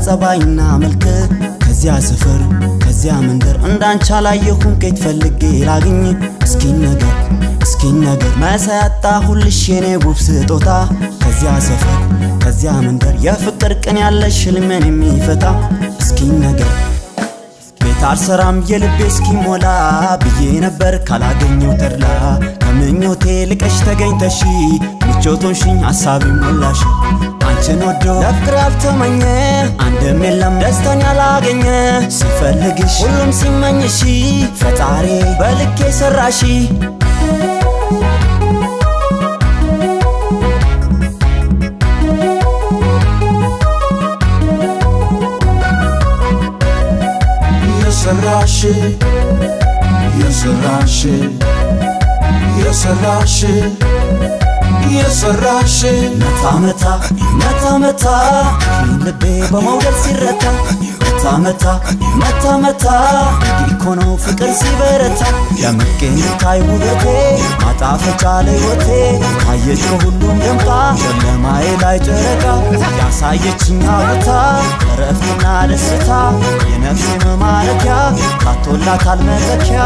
ጸባይና መልክ ከዚያ ሰፈር ከዚያ መንደር እንዳንቺ አላየሁም ከየት ፈልጌ ላግኝ እስኪን ነገር እስኪን ነገር መሳይ ያጣሁልሽ የኔ ውብ ስጦታ ከዚያ ሰፈር ከዚያ መንደር የፍቅር ቅን ያለሽ ህልሜን የሚፈታ እስኪን ነገር ቤት አልሰራም የልቤ እስኪሞላ ብዬ ነበር ካላገኘው ተድላ ከምኞቴ ልቀሽ ተገኝተሺ ምቾቶንሽኝ ሐሳቢ ሞላሽ አንቺን ወዶ ለፍቅር ያልተመኘ አንድም የለም ደስታን ያላገኘ ሲፈልግሽ ሁሉም ሲመኝሺ ፈጣሪ በልኬ ሰራሺ የሰራሽ የሰራሽ የሰራሽ የሰራሽ መታ መታ መታ መታ ልቤ በመውደድ ሲረታ መታ መታ መታ መታ እኮ ነው ፍቅር ሲበረታ የመገኘታይ ውበቴ ማጣፈጫ ለሕይወቴ አየች ከሁሉም ደምቃ ጨለማዬ ላይ ጨረቃ ያሳየችኝ ቦታ እረፍትና ደስታ የነፍሴ መማረኪያ ካቶላታል መተኪያ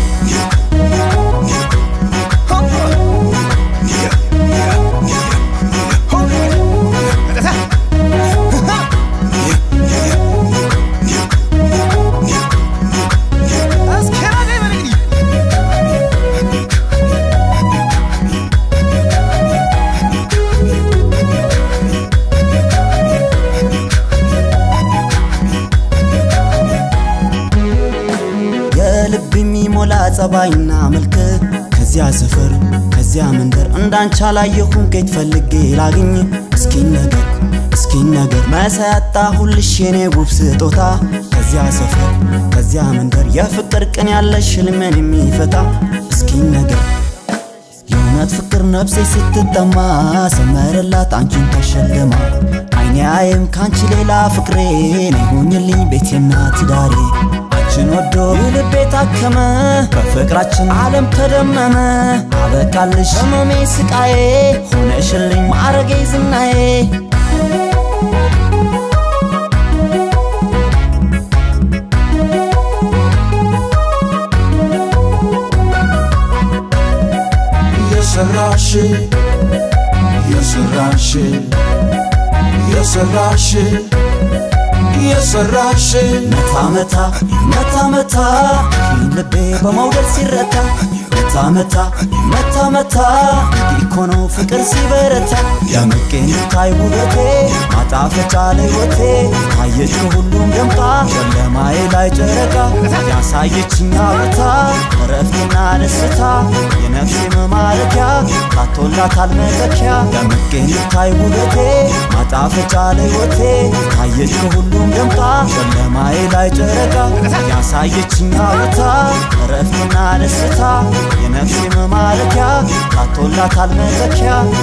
የልብ የሚሞላ ጸባይና መልክ ከዚያ ሰፈር ከዚያ መንደር እንዳንቺ አላየሁም ከየት ፈልጌ ላግኝ እስኪን ነገር እስኪን ነገር መሳይ ያጣሁልሽ የኔ ውብ ስጦታ ከዚያ ሰፈር ከዚያ መንደር የፍቅር ቅን ያለሽ ህልሜን የሚፈታ እስኪን ነገር የእውነት ፍቅር ነፍሴ ስትጠማ ሰመረላት አንቺን ተሸልማ አይኔ አየም ካንቺ ሌላ ፍቅሬ ነይሁኝልኝ ቤቴና ትዳሬ አንቺን ወዶ ልቤ ታከመ በፍቅራችን ዓለም ተደመመ አበቃልሽ ህመሜ ስቃዬ ሆነሽልኝ ማዕረጌ ዝናዬ የሰራሽ የሰራሽ የሰራሽ የሰራሽ መታ መታ መታ መታ ልቤ በመውደድ ሲረታ መታ መታ መታ መታ እኮ ነው ፍቅር ሲበረታ የመገኘታይ ውበቴ ማጣፈጫ ለሕይወቴ አየች ከሁሉም ደምቃ ጨለማዬ ላይ ጨረቃ ያሳየችኝ ቦታ እረፍትና ደስታ የነፍሴ መማረኪያ ካቶላታል መተኪያ የመገኘታይ ውበቴ ማጣፈጫ ለሕይወቴ አየች ከሁሉም ደምቃ ጨለማዬ ላይ ጨረቃ ያሳየችኝ ቦታ እረፍትና ደስታ የነፍሴ መማረኪያ ካቶላታል መተኪያ